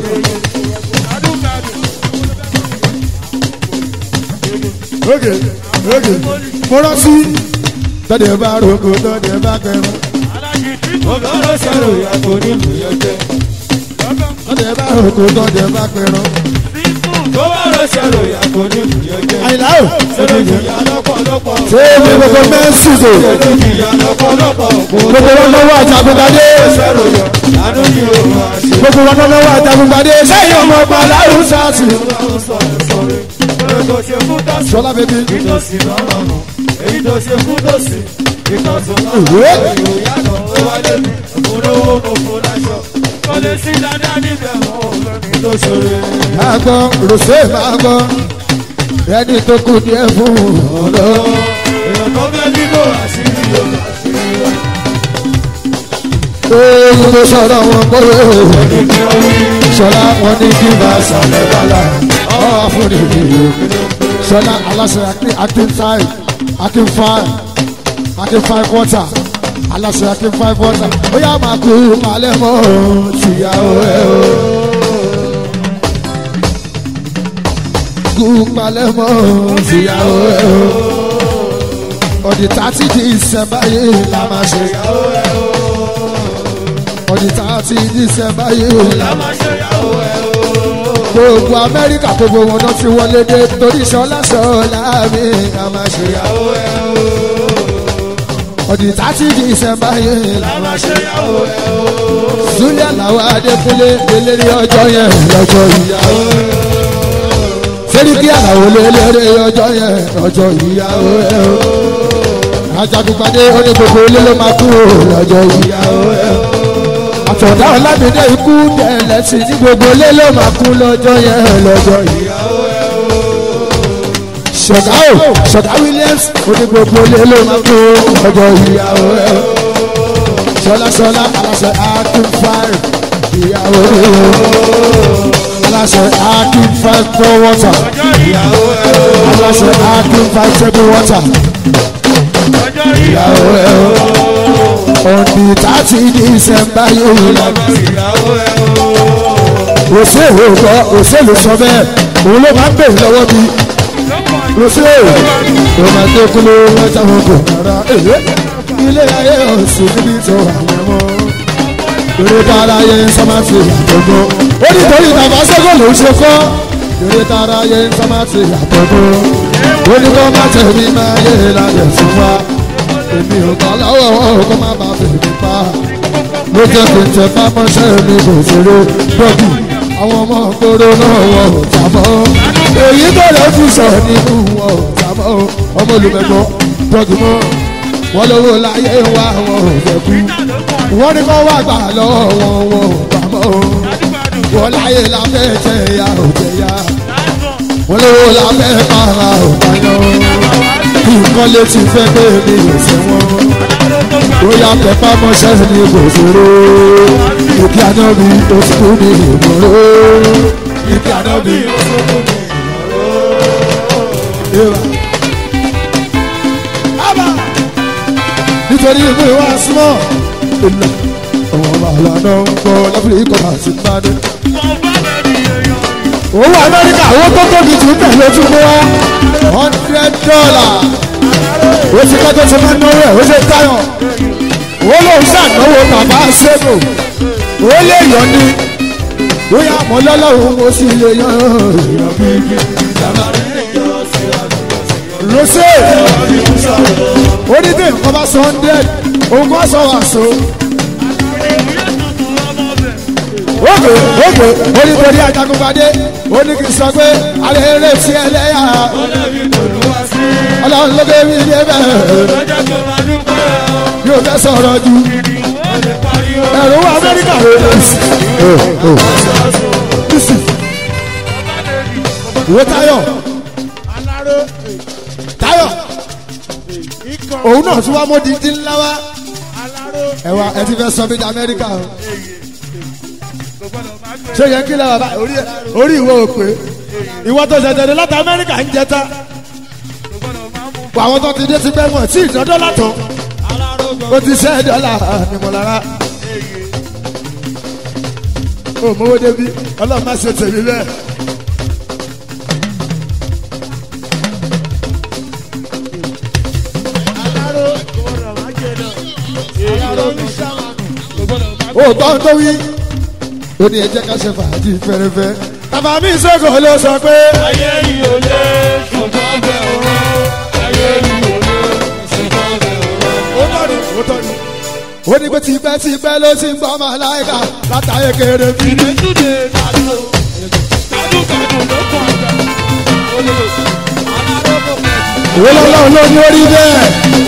oge oge mo rántí tọ́dẹ̀ bá roko tọ́dẹ̀ bá pẹ̀rún. ọ̀gá ló ṣàrò ìyàtọ̀ nínú ìyọ̀jẹ̀. tọ́dẹ̀ bá roko tọ́dẹ̀ bá pẹ̀rún. tó bá lọ ṣàrò ìyàtọ̀ nínú ìyọ̀jẹ̀. àyìnlá o. ṣèlú ìyá lọ́pọ̀lọpọ̀. Sèmi gbogbo mẹ́sìsò. ṣèlú ìyá lọ́pọ̀lọpọ̀. Gbogbo wọn lọ́wọ́ àjàgùnbadé. ṣàrò yọ àánú ni ó máa ṣe. Gbogbo wọn lọ́wọ́ àjàgùnbadé. Sẹ́yìn ọmọ ọgbà láwùú sáàtì. Ọlọ́run sọ̀rọ̀ sọ̀rọ̀. Oore tó ṣe fún tọ́sí. Sọlá bèbí. Ìtòsí lọ́rọ̀ nù. Èyí tó ṣe fún tòsí. Ìtòsí Ìwé. lọ́rọ̀. Èrò yàtọ̀ ó wá débi. Òfurufú mo fún láṣọ. Kò lè sí dáadáa níbẹ̀ mọ́ òfin tó ṣòro. Máa gbọ́, Rosé máa gbọ́. Ẹni tó kù díẹ̀ fún ọ̀dọ́. Èèyàn tó fẹ́ bíbò àṣírí yóò àṣírí yóò. Oyin ló sọ̀rọ̀ wọn kórè. Ìgbẹ́ orí. Sọlá wọn ní kí n bá sàlẹ̀ bàlá. Ọ̀ fún ìdílé. Sọlá aláṣẹ Akin five Akin five Akin five water. Aláṣẹ Akin five water. Ó yá máa kú malẹ̀ mọ́ tìyàwó ẹ̀ o. Kú malẹ̀ mọ́ tìyàwó ẹ̀ o. Ọ̀dì tààtì di ìsẹ̀mbá yìí la máa ṣe. Ọ̀dì tààtì di ìsẹ̀mbá yìí la máa ṣe gbogbo amẹ́ríkà gbogbo wọn náà ti wọlé dé torí sọlá sọlá mi a máa ṣe yàwó ẹ o. ọdún tààtì dísẹ́mbà yẹn la máa ṣe yàwó ẹ o. julia làwọn adékúnlé eléré ọjọ́ yẹn lọ́jọ́ ìyàwó ẹ o. sẹ́ríkì àlàó lélẹ́rẹ́ ọjọ́ yẹn lọ́jọ́ ìyàwó ẹ o. ajagunpadé oní gbogbo ilé ló máa kú lọ́jọ́ ìyàwó ẹ o àtọ̀dá ọlámídé ikú tẹ̀lẹ̀ sí ní gbogbo ilé ló máa kú lọ́jọ́ yẹn lọ́jọ́ yìí. ṣọ̀gá o ṣọ̀gá williams oní gbogbo ilé ló máa kú lọ́jọ́ ìyàwó ẹ̀. ṣọlá ṣọlá aláṣẹ akin five ìyàwó rẹ̀ aláṣẹ akin five four water aláṣẹ akin five table water ìyàwó ẹ̀ ọ̀nì tààtì dísẹ́mbà yóò lọ. òṣèlú gbọ́ òṣèlú sọ bẹ́ẹ̀ òun ló máa ń bèrè lọ́wọ́ bí. òṣèlú ló máa ń dékúlé lọ́jà wọn kò rárá. ilé ayé ọ̀sìn níbi tó àwọn ọmọ. eré tààrà yẹ sọ́mátì àtọ́gbọ́. ó ní torí tàbá sẹ́kọ̀ ló ń ṣe kọ́. eré tààrà yẹ sọ́mátì àtọ́gbọ́. ó ní kọ́ má tẹ̀lé máa yé lálẹ́ sí wa èmi ò bá lọ́wọ́ wọn kó má bàa fèmí pa. ló jẹ́ kí n tẹ bá mọ́ṣẹ́ mi kò ṣeré bọ́ọ̀dù àwọn ọmọ gbòòrò náà wọ̀ ọ́ jábọ́. èyí tó lè fi sọ nínú wọn ò jábọ́. ọmọ olùmẹ̀gbọ́ bọ́ọ̀dù mọ́ wọn lówó láyé wá wọn ò fẹ́ kú. wọ́n ní kó wá gbà lọ́wọ́ wọn wọn ò gbà mọ́. wọ́n láyé lábẹ́ jẹ ya ò jẹ ya. wọ́n lówó lábẹ́ para ò bá yan nǹkan lè ti fẹ́ pé mi ò ṣe wọ́n. bóyá pẹ̀pá mọ́ṣẹ́ ni kò ṣòro. ìkí àná mi ó ti kú ní ìmọ̀ró. ìkí àná mi ó ti kú ní ìmọ̀ró. Ábà nítorí ìwé wa súnmọ́. ìlà ọmọ bàálà náà ń gbọ́ lábúlé kọ́ta sí pàdé. owó amẹ́ríkà owó tó tóbi jù ń tẹ̀lé ojú kó wá hundred dollar ó ti kọ́ tó ti máa náwó ẹ̀ ó ṣe táyọ̀ ó lóun ṣànáwó bàbá ṣẹ́gun ó lè yọ ní bóyá àmọ́ lọ́lọ́run ó sì lè yan èèyàn bíbí. rosé ó ní bí nǹkan bá sọ hundred òun kò sọ wàásù. Oge oge ó ní torí ajagunpadé ó ní kí n sọ pé alẹ́ eré tí ẹlẹ́yà ọlọ́run ló dé mi dé bẹ́ẹ̀ yóò fẹ́ sọ̀rọ̀ ju ẹ̀rọ wọ amẹ́ríkà rẹ̀ ìwé táyọ̀ aláró táyọ̀ ikọ̀ òun náà tún wá mọ́ dídí ńlá wá aláró ẹ wá ẹ ti fẹ́ sọ mí di amẹ́ríkà o kò gbọ́dọ̀ má gbé ṣé yẹ kí lè wà bá orí orí ìwé òpè ìwọ tó ṣẹ̀ṣẹ̀ dé láti amẹ́ríkà ń jẹta kò gbọ́dọ̀ má mú àwọn tó ti dé ti pẹ́ mọ̀ tí ìdọ́dọ́ látọ̀ aláró ó ti ṣẹ́ dọ́là nímọ̀lára ó mówó débi ọlọ́run má ṣe tèmi bẹ́ẹ̀. aláró kò gbọ́dọ̀ má jẹ náà aláró mi sàmánù kò gbọ́dọ̀ má ó gbọ́ tó wí ó ní ẹ jẹ́ ká ṣe fàájì fẹ́rẹ́fẹ́. bàbá mi sọ́kò ló sọ pé ayé yìí ò lé ṣùgbọ́n bẹ́ẹ̀ ọ̀rọ̀ ayé yìí ò lé ṣùgbọ́n bẹ́ẹ̀ ọ̀rọ̀. ó tọ́ni ó tọ́ni. ó ní pé tipẹ́ tipẹ́ ló ti ń gbọ́ ọmọ aláìka látàyè kéré bí. ìdẹ́túndé kàdú kàdú kàdú ló kọ́ àjà olè aláró kò pẹ́ jù. ìwé lọ́lọ́run ló ní orí bẹ́ẹ̀.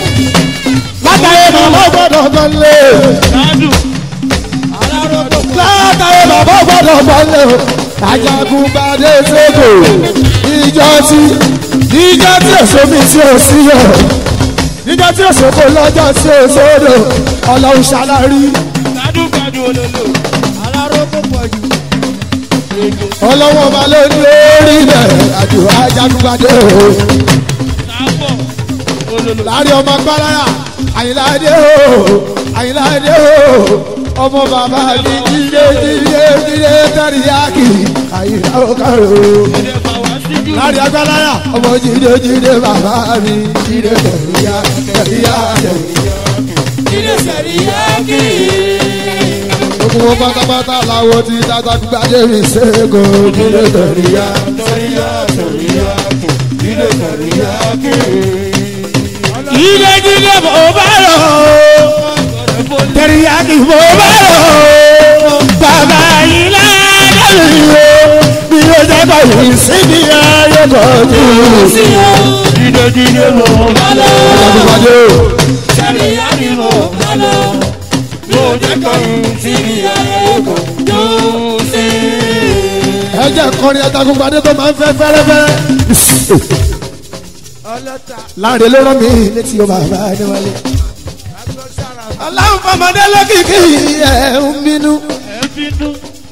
látàyè màmá gbọ́dọ̀ gan lé. kàdú aláró kò pẹ́ látàyè bàbá gbọ́dọ̀ gan lé. ajagun gbadé sóko ìjọ tí ìjọ tí èso mi tí ò sí yọ. ìjọ tí èso kò lọ́jọ́ tí ò sódò ọlọ́run ṣàlárí. kàdú kàdú olè aláró kò pẹ́ jù. ọlọ́wọ́n ọba ló ní orí bẹ́ẹ̀ àjò ajagun gbadé o. sábọ̀ olè láàrin ọmọ gbáráyà àyìnláde o àyìnláde o ọmọ bàbá mi jíde jíde jíde tẹ̀ríyàkì àyìnlá òkàrò ìdè bàwá síjú. láàrin agbáráyà ọmọ jíde jíde bàbá mi jíde tẹ̀ríyà tẹ̀ríyà tẹ̀ríyà. ìdè sẹ̀ríyàkì. gbogbo wọn pátápátá làwọn ti tata gbadé mi ṣẹ́gun jíde tẹ̀ríyà. sẹ̀ríyà sẹ̀ríyà ìdè sẹ̀ríyàkì. jíde jíde bò bá lọ tẹ̀ríyàkì bò bá lọ bàbá yìí ládàlú bí ó jẹ́ báyìí síbi ayé kọjú. Jíde jíde mo bá lọ. Adúgbàdé o. Sẹ̀ríyàkì mo bá lọ. Yóò jẹ́ kọ́yìn sí ní ayé kò yóò sí. ẹ jẹ́ kọrin Ajagungbadé tó máa ń fẹ́ fẹ́rẹ́fẹ́. Ọlọ́ta láàrin ló rán mi létí o bàbá Adéwálé. agbọ́sára aláwọ̀ fọmọdé lókìkí ẹ̀ ń bínú. ẹ̀ bínú.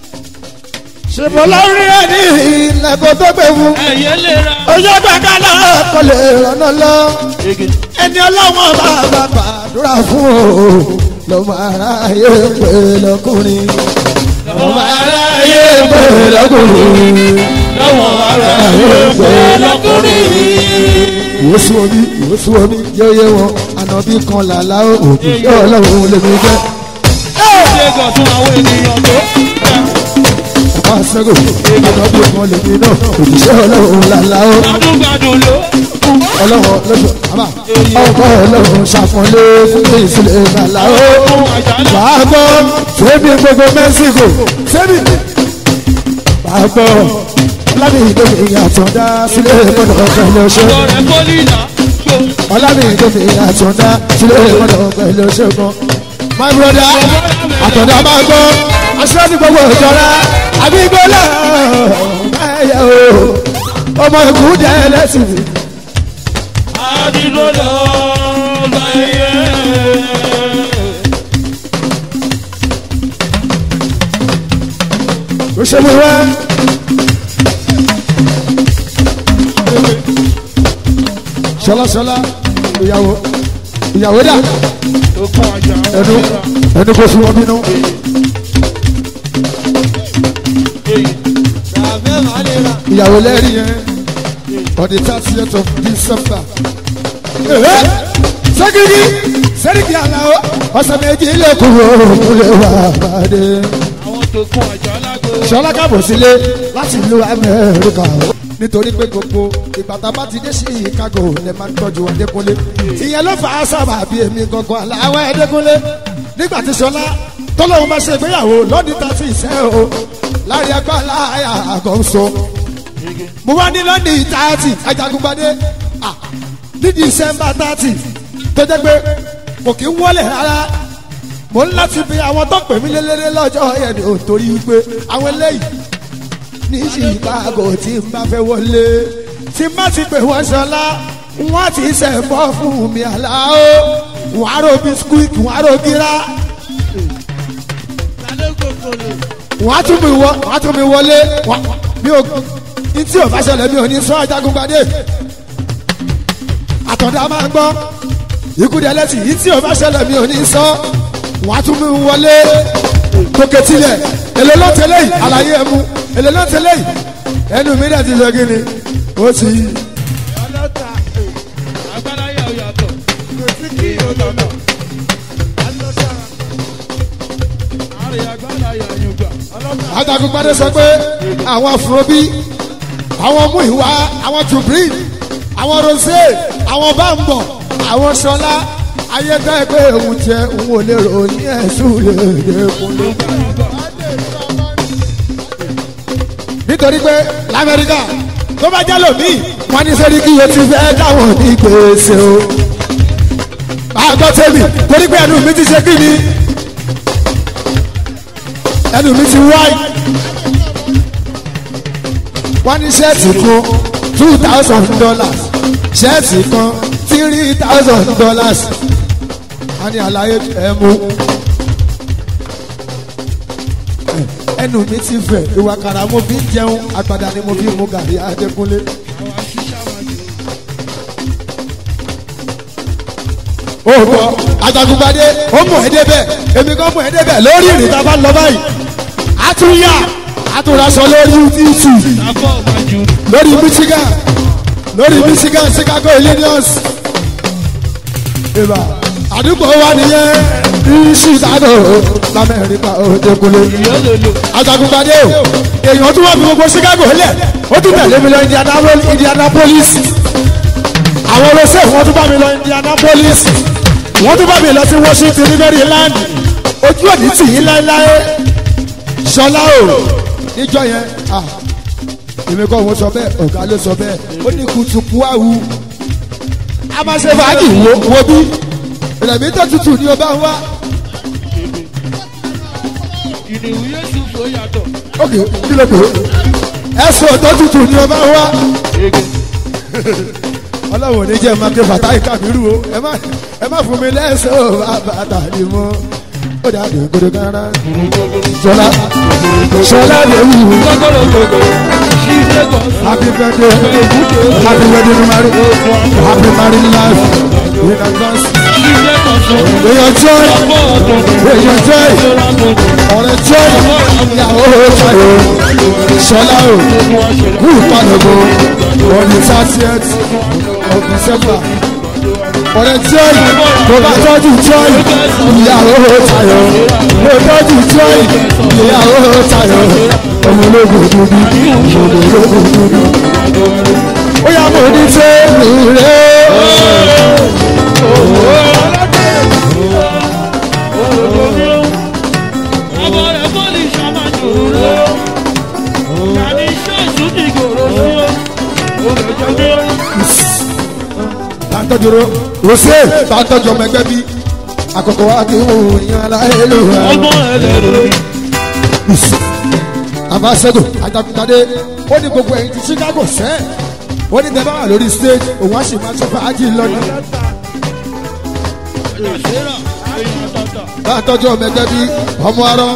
ṣèbọ̀ lórí ẹ̀ ní ilẹ̀kùn tó gbé fún. Ẹ̀yẹ́ lè ra. ojú gbàgbà náà kò lè rànà lọ. ẹni ọlọ́wọ́n bá bá gbàdúrà fún o lọ́mọ aráyé pé lọ́kùnrin. lọ́mọ aráyé pé lọ́kùnrin. Lọ́wọ́ ara yóò pé lọ́kùnrin. ìwòsù omi ìwòsù omi yóyé wọn ànàbí kan làlá òkú yóò lọ́wọ́ lèmi jẹ́. Ṣé gọ̀tún àwọn ènìyàn tó? ọ̀pá sẹ́gò ànàbí kan lèmi náà òjíṣẹ́ ọlọ́run làlá ó. Gbádùn-gbádùn ló. ọlọ́run lọ́sọ̀ àbá ọkọ̀ ọlọ́run ṣàfọ̀lé fún mi ìsìlẹ̀ làlá ó. Ohun àjálù. wàá gbọ́ sẹ́mi gbogbo mẹ́síkò sẹ́mi. wàá gbọ́ ọlámi ìdómi àtọ̀dá sílẹ̀ gbọ́dọ̀ pẹ̀lú ọṣẹ́. Ọ̀rọ̀ rẹ̀ pólínà. ọlámi ìdómi àtọ̀dá sílẹ̀ gbọ́dọ̀ pẹ̀lú ọṣẹ́ kan. my brother àtọ̀dá máa gbọ́ aṣáájú gbogbo ìjọra àbígbólẹ̀ ẹ̀yẹ o ọmọ ìkú jẹ́ ẹlẹ́sìn mi. Àdìgbò lọ báyé. ó ṣe mú wá. ṣọlá ṣọlá ìyàwó ìyàwó dà Okun àjà. ẹnu ẹnu kò fún wọn bínú. ìyàwó lẹ́rìí yẹn on the thirtieth of december. sẹ́kìrì sẹ́ríkì àlàó ọ̀sẹ̀ méjì lè kúrò kúlẹ̀ wà pàdé. Àwọn tó kún àjà lágbo. ṣọlá kábọ̀ sílé láti ìlú amẹ́ríkà nítorí pé gbogbo ìbàdàn bá ti dé sí chicago lè máa ń tọ́jú ọdẹkùnlé ìyẹn ló fà á sábà bí èmi gangan aláwọ̀ ẹdẹkùnlé nígbà tí ṣọlá tọ́lọ́hún bá ṣe ìgbéyàwó lọ́dún tá a ti ṣe o láàrin ẹgbẹ́ aláya àgọ́sọ mo wá ní lọ́dún tààtì Ajagungbadé ah, ní december thirty tó jẹ́ pé kò kí ń wọlé rárá mo ń láti fi àwọn tó pè mí lélẹ́rẹ́ lọ́jọ́ yẹn ni ò torí wípé àwọn eléyìí ní chicago tí n bá fẹ́ wọlé tí n bá ti pè wọ́n ṣọlá wọ́n ti ṣẹ̀ bọ́ fún mi àlàó wọ́n á ro biscuit wọ́n á ro gíra wọ́n á tún mi wọ wọ́n á tún mi wọlé wọ́n mi ò ní tí ò bá ṣẹlẹ̀ mi ò ní sọ ajagunpadé àtọ̀dá máa ń gbọ́ ikú di ẹlẹ́sìn yìí tí ò bá ṣẹlẹ̀ mi ò ní sọ wọ́n á tún mi wọlé tókè tilẹ̀ èlé ló tẹ́lẹ̀ yìí àlàyé ẹ̀mú èlé ló tẹ́lẹ̀ yìí ẹnu mi dẹ̀ ti sọ kí ni ó ti ọlọ́ta agbára yà ó yàtọ̀ kò sí kí ọlọ́nà alọ́ta àrè agbára yà yóò gbà ọlọ́ta ajagunpadé sọ pé àwọn afrobi àwọn mú ìwà àwọn tubrin àwọn rosé àwọn bámbọ àwọn sọlá ayẹtẹ pé òun jẹ òun ò lè ròyìn ẹsùn lè dé kunlé. nítorí pé lamẹ́ríkà tó bá jẹ́ lòmíì wọ́n ní sẹ́ni kí o ti fẹ́ dáwọn ní gbèsè o. máa gbọ́ tèmi torí pé ẹnu mi ti ṣe kí ni ẹnu mi ti wáyé wọ́n ní ṣẹ́ẹ̀tì kan two thousand dollars ṣẹ́ẹ̀tì kan three thousand dollars wọ́n ní àlàyé ẹ̀ mú. ẹnu mi ti fẹ̀ ìwà kàrà mo fi ń jẹun àgbàdà ni mo fi mú gàrí adékúnlé. àwọn aṣíṣà máa jù ó gbọ́ ajagunpadé ó mú ẹ débẹ̀ èmi kan mú ẹ débẹ̀ lórí ìrìn tá a bá lọ báyìí a tún yà a tún raṣọ lórí youtube àbọ̀ máa jù lórí michigan lórí michigan chicago illinois ìbá àdúgbò wa nìyẹn ní chicago lamẹ́ríkà òdekunle yọ́lọ́lọ́ ajagunpadé o èèyàn tún wà fún gbogbo chicago lẹ̀ ó tún tẹ̀lé mi lọ Indianapolis Indianapolis àwọn olóṣèlú wọn tún bá mi lọ Indianapolis wọ́n tún bá mi lọ sí Washington ní Maryland ojú òní tì yín láéláé ṣọlá o níjọ yẹn ah èmi kọ́ wọn sọ bẹ́ẹ̀ ọ̀gá ló sọ bẹ́ẹ̀ ó ní kutuku awu a máa ṣe fàájì wo wo bí ìrẹ̀mí tó tutù ni o bá ń wá ìdìwú yéṣu fò yàtọ̀ ok kí ló dé ẹ̀sùn tó tutù ni o bá ń wá ege ọlọ́run ò ní jẹ́ máa ké bàtà ìkàmírù o ẹ má ẹ má fún mi lẹ́sẹ̀ o bàtà ni mo ó dà dé gbọdọ̀ kára ṣọlá ṣọlá lè wù ú. gbọ́dọ̀ gbogbo ṣíṣe kọ́ Happy birthday, happy wedding to marry, happy married life in advance. ṣíṣe kọ́ sọ Èèyàn joy, àbọ̀ ọ̀tọ̀ èèyàn joy, ọ̀rẹ́ joy, ìyàwó ṣayọ̀, ṣọlá o, kú ìpàdégò, on the thirtieth of December. Ọ̀rẹ́ joy, tó bá tọ́jú joy, ìyàwó ṣayọ̀, tó tọ́jú joy, ìyàwó ṣayọ̀, ọmọ ológun dúdú, ọmọ ológun dúdú ó yà mọ̀ ní tẹ́lù rẹ̀. ọmọ rẹ̀ bọ́ọ̀lì ṣàmà jòrò rẹ̀ kàní ṣọ́ọ̀ṣù ti gòrò sí o olùjọ́ ní tàǹtọ́jọ́rọ́ rosé tàǹtọ́jọ́ ọmọ ẹgbẹ́ bí àkọ́kọ́ wa kí wọ́n yan aláìlú rẹ̀. ọmọ ẹlẹ́rọ ni àbáṣẹ́dọ̀ àjàkútadé ó ní gbogbo ẹ̀yìn ti Chicago sẹ́ ó ní tẹ́ bá wà lórí stage òun á sì máa ṣe fàájì lọ́nà. àṣírà èèyàn àtàtà tàǹtọ́jọ́ ọmọ ẹgbẹ́ bí ọmọ arọ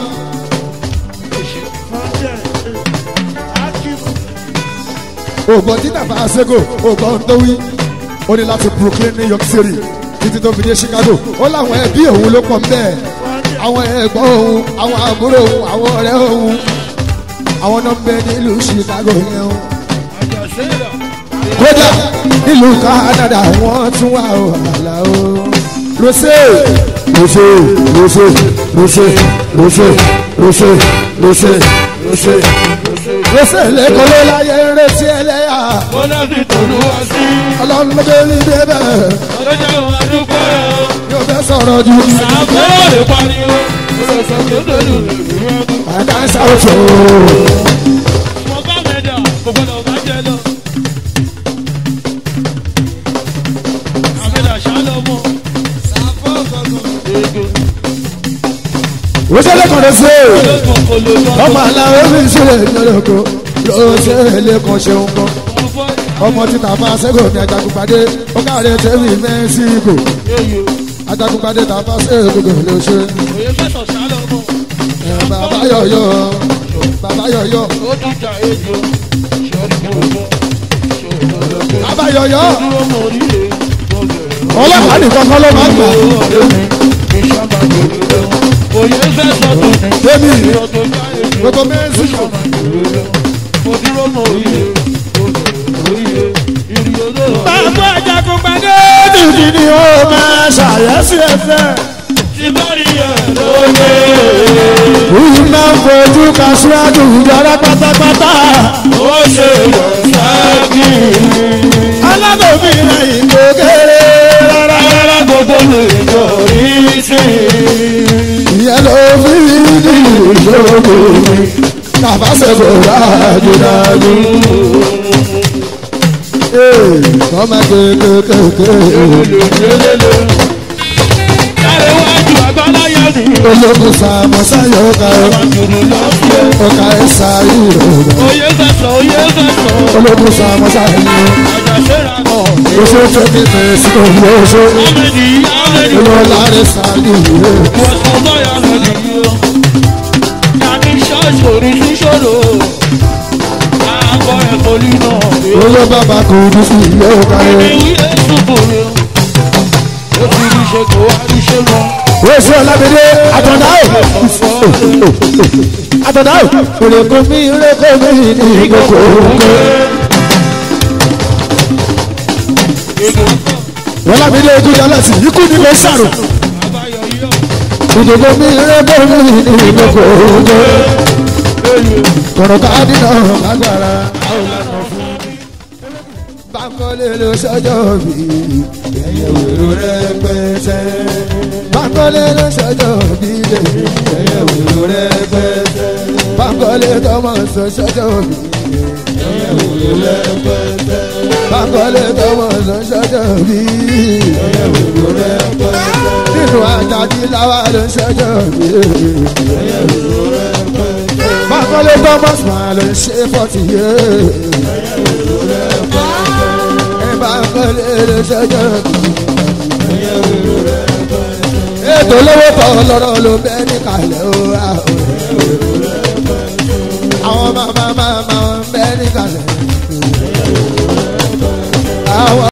ògbọ́n tí nàfà àṣẹ́gò ògbọ́n tó wí ó ní láti Brooklyn New York City títí tó fi dé Chicago ó láwọn ẹbí òun ló pọ̀ mbẹ́ àwọn ẹ̀gbọ́n òun àwọn àbúrò òun àwọn ọ̀rẹ́ òun àwọn náà ń bẹ nílùú Chicago yẹn o àṣírà kódà nílùú Canada wọ́n tún wà ó àlà o lọ́sẹ̀ lọ́sẹ̀ lọ́sẹ̀ lọ́sẹ̀ lọ́sẹ̀ lọ́sẹ̀ lọ́sẹ̀ lọ́sẹ̀ lọ́sẹ̀ lẹ́kọ̀ọ́ ló láyé ń retí ẹlẹ́yà wọ́n náà fi tòlú wá sí ọlọ́run ló dé ní débẹ̀ ọlọ́jà wọn adúgbò rẹ̀ o yóò fẹ́ sọ̀rọ̀ ju àbúrò lè pariwo olùsọ tó dòlù ìlú ẹ̀kú àdá ṣàwùjọ mo bá mẹ́jà kò gbọ́dọ̀ bá jẹ lọ. àmẹ́jà ṣáálọ̀ mọ́ ege lọ́sẹ̀ lẹ́kọ̀ọ́ lọ́sẹ̀ ológun kò lè lọ. ọmọ aláwọ̀ fi ṣẹlẹ̀ ní ọlọ́kọ̀ ló ṣe lẹ́kàn ṣeun kan ọmọ títà bá ṣẹ́gun ní ajagunpadé ó káre tẹ́lẹ̀ mẹ́síkò ajagunpadé tà bá ṣẹ́gun ló ṣe ẹ̀, bàbá yọ̀yọ̀ bàbá yọ̀yọ̀ bàbá yọ̀yọ̀ ọlọ́pàá nìkan kọ́ ló máa ń gbà débi gbogbo mẹ́síkò Bàbá àjàkú padé dìdì ni ó máa ṣàyẹ́sí ẹ̀fẹ́. òun máa ń fojú ka síwájú ìjọba pátápátá alábòmíràn ìgò kéré rárá ìyẹn ló fi ní ìṣòro mi bàbá ṣẹ̀fọ̀ dájúdájú. kọ́má kékeré ológun sàmọ́sá yóò ká ọkà ẹ̀sà ìrọ̀rọ̀ ológun sàmọ́sá yóò oṣù tó ní tẹ̀sí tó ń lọ oṣù olóòlà rẹ̀ sàlì ìwé olóò bàbá kò dùn sí yóò ká ẹ̀. oṣù ọlábìdé àtọ̀dá ò àtọ̀dá ò òrèkó mi rékó mi ní ìgbòkó òkè. ọlábìdé ojú yálẹ̀sì ikú ni ló sàrò ìdòdó mi rékó mi ní ìgbòkó òkè. kọ̀rọ̀ ká dínà lágbára bákọ́lé ló ṣọjọ́ bí ẹ̀yẹ wèrò rẹpẹtẹ. bákọ́lé ló ṣọjọ́ bí ẹ̀yẹ wèrò rẹpẹtẹ. bákọ́lé tọmọ sọ ṣọjọ́ bí ẹ̀yẹ wèrò rẹpẹtẹ. bákọ́lé tọmọ sọ ṣọjọ́ bí ẹ̀yẹ wèrò rẹpẹtẹ. nínú àjàdí làwa ló ṣọjọ́ bí ẹ̀yẹ wèrò rẹpẹtẹ. bákọ́lé tọmọ sọ ló ṣe fọ́tì yé bá kọ́lé lè ṣẹ́jọ́ ètò lówó tọ́ lọ́rọ̀ ló bẹ́ ní kalẹ̀ o. àwọn màmá màmá